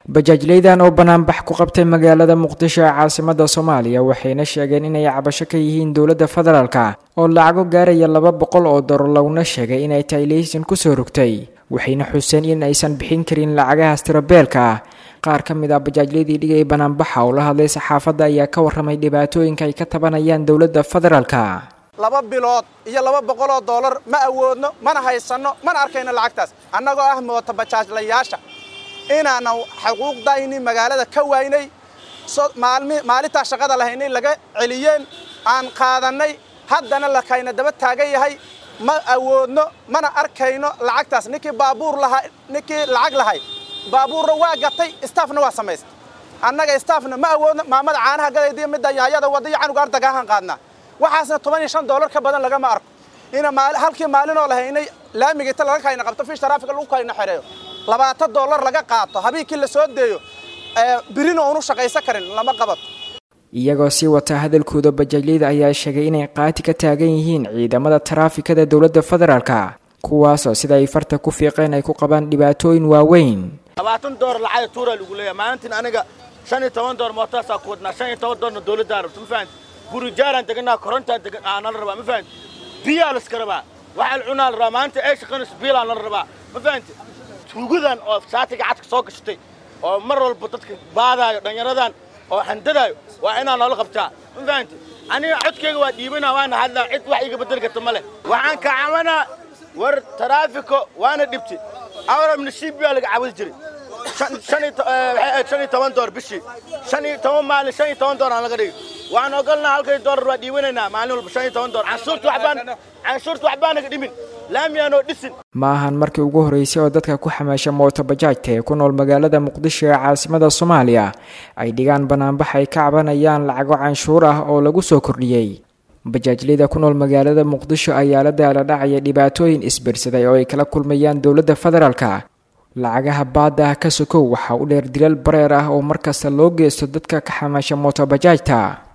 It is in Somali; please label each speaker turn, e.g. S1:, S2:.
S1: bajaajleydan oo banaanbax ku qabtay magaalada muqdisho ee caasimada soomaaliya waxayna sheegeen inay cabasho ka yihiin dowladda federaalka oo lacago gaaraya laba boqol oo dolar laguna sheegay inay tahay leysan kusoo rogtay waxayna xuseen in aysan bixin karin lacagahaas tirabeelka ah qaar ka mid ah bajaajladii dhigay banaanbaxa oo la hadlay saxaafadda ayaa ka warramay dhibaatooyinka ay ka tabanayaan dowladda federaalka
S2: laba bilood iyo laba boqoloo doolar ma awoodno mana haysanno mana arkayno lacagtaas annagoo ah moota bajaajlayaasha inaanan xuquuqdayni magaalada ka waynay maalintaa shaqada lahaynay laga celiyeen aan qaadannay haddana lakayna daba taagan yahay ma awoodno mana arkayno lacagtaas ninkii baabuur lahaa ninkii lacag lahay baabuurna waa gatay staafna waa samaystay annaga staafna ma awoodno maamada caanaha gadaydiyo midda yaayada wadaiyo canugaar dagaahan qaadnaa waxaasna toban iyo shan doolar ka badan lagama arko ina halkii maalinoo lahaynay laamiga inta laga kayna qabto fish taraafika lagu kayna xereeyo labaatan doolar laga qaato habeenkii la soo deeyo birina oonu shaqaysan karin lama qabato
S1: iyagoo sii wata hadalkooda bajaajleyda ayaa sheegay inay qaati ka taagan yihiin ciidamada taraafikada dowladda federaalka kuwaasoo sida ay farta ku fiiqeen ay ku qabaan dhibaatooyin waaweyn
S3: labaatan doolar lacag tuura lagu leeyahay maalintiin aniga shan iyo toban doolar mootaasaa ku wadnaa shan iyo toban doolarna dowladdaa rabto ma fahanti guri jaaraan deganaa korontaan degan aa nala rabaa ma fahanti biyaa laska rabaa waxaa la cunaa la rabaa maalinta ay shaqaynayso biilaa nala rabaa ma fahanti tuugadan oo saatiga cadka soo gashatay oo mar walba dadka baadaayo dhallinyaradan oo handadaayo waa inaa noola qabtaa ma fahanti aniga codkayga waa dhiibanaa waana hadlaa cid wax iga bedeli karta ma leh waxaan ka cabanaa war taraafiko waana dhibti awrab nasiib baa laga cabudi jiray shan iyo toban door bishii shan iyo toban maalin shan iyo toban door aan laga dhigi waxaan ogolnaa halkay doolar waa dhiibanaynaa maalin walba shan iyo toban door canshuurta waxbaan canshuurta waxbaa naga dhimin laamiyaanoo dhisin
S1: ma ahan markii ugu horreysay oo dadka ku xamaasha mooto bajaajta ee ku nool magaalada muqdisho ee caasimada soomaaliya ay dhigaan banaanbax ay ka cabanayaan lacago canshuur ah oo lagu soo kordhiyey bajaajleyda ku nool magaalada muqdisho ayaa la daala dhacaya dhibaatooyin isbirsaday oo ay kala kulmayaan dowladda federaalka lacagaha baadda ah ka sokow waxaa u dheer dilal bareer ah oo markasta loo geysto dadka ka xamaasha mooto bajaajta